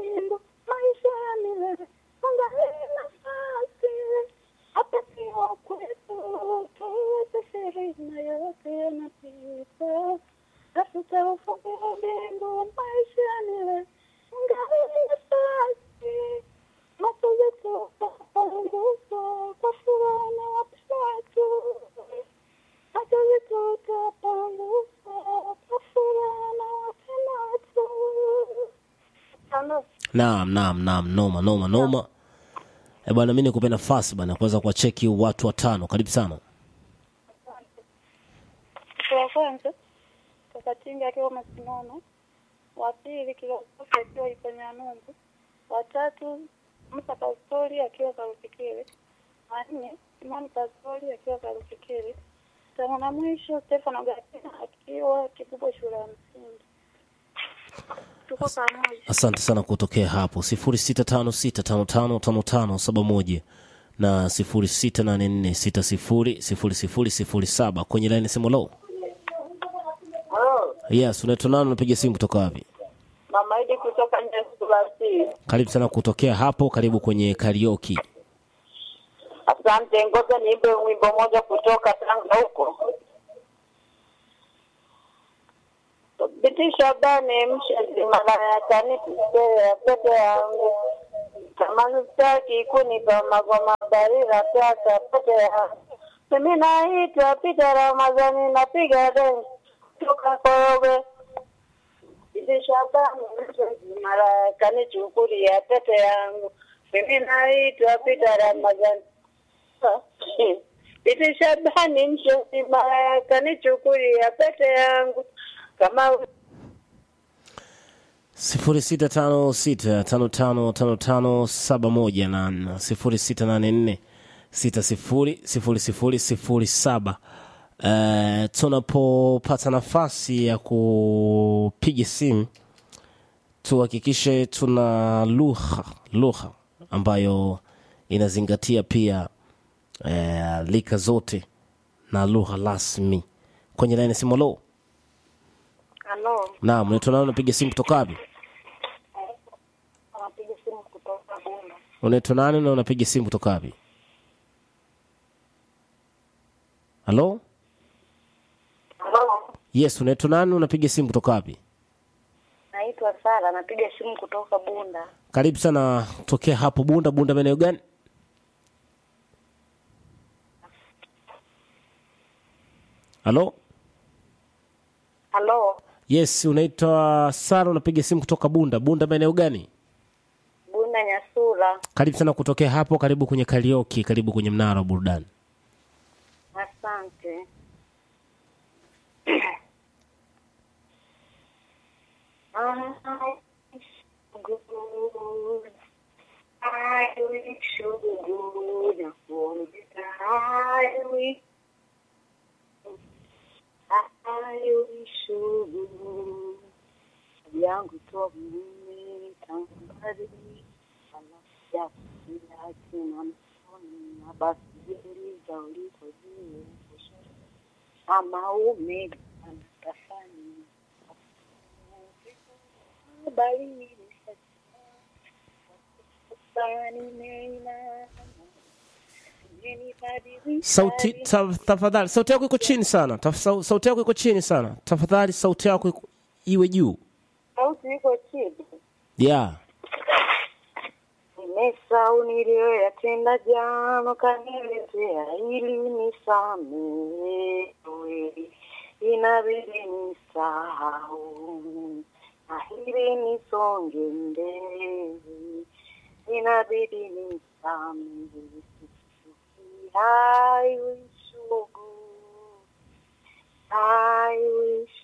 mbingu, maisha ya milele, angalia nafasi hapa sio kwetu, tuweze shehena yote yanapita, tafuta ufalme wa mbingu, maisha ya milele, angalia nafasi macho yetu tapunguza kwa furaha na wapendo wetu, macho yetu tapunguza kwa furaha na wapendo wetu. Ano, Naam, naam, naam, noma noma noma. Eh bwana, mimi nikupe nafasi bwana kuweza kuwacheki watu watano. Karibu sana. mtu wa kwanza Kakatinga akiwa Masimano, wa pili Kilokofi akiwa Iponya Numbu, wa tatu Musa Pastori akiwa Karufikiri, wa nne Simoni Pastori akiwa Karufikiri, tano na mwisho Stefano Gatina akiwa Kikubwa shule ya msingi. Tuko pamoja. Asante sana kutokea hapo sifuri sita tano sita tano tano tano tano saba moja na sifuri sita nane nne sita sifuri sifuri sifuri sifuri saba kwenye laini simu low. Yes, unaitwa nani? Unapiga simu kutoka wapi? Mama Idi kutoka Nyasuasi. Karibu sana kutokea hapo, karibu kwenye karaoke. Asante, ngoja niimbe wimbo moja kutoka Tanga huko. Binti Shabani mshenzi malaya kanipea pete yangu kama sitaki kunipa magoma barira pesa pete yangu mimi naitwa Peter Ramadhani napiga densi kutoka Korogwe Binti Shabani mshenzi malaya kanichukulia pete yangu mimi naitwa Peter Ramadhani Binti Shabani mshenzi malaya kanichukulia pete yangu kama sifuri sita tano sita tano tano tano tano saba moja na sifuri sita nane nne sita sifuri sifuri sifuri sifuri saba. Uh, tunapopata nafasi ya kupiga simu tuhakikishe tuna lugha lugha ambayo inazingatia pia uh, lika zote na lugha rasmi kwenye laini simu. Lo, Halo, naam, unaitwa nani? Unapiga simu kutoka wapi? anapiga simu kutoka Bunda. unaitwa nani na unapiga simu kutoka wapi halo Halo, yes unaitwa nani unapiga simu kutoka wapi naitwa Sara, napiga simu kutoka Bunda. karibu sana tokea hapo bunda bunda maeneo gani halo Halo, yes unaitwa sara unapiga simu kutoka bunda bunda maeneo gani Bunda Nyasura. karibu sana kutokea hapo karibu kwenye karioki karibu kwenye mnara wa burudani Asante. I good. I wish you good for the I wish I wish you good. yangu tomi tangari alafu yake na msoni na basi ziliza uliko juu ama ume anatafani bali sauti ta, tafadhali sauti yako iko chini sana Taf, sau- sauti yako iko chini sana tafadhali sauti yako iko- iwe juu sauti iko chini yeah nimesahau niliyoyatenda jana kaniletea ili nisamehe inabidi nisahau na hili nisonge mbele inabidi nisamehe I wish you good I wish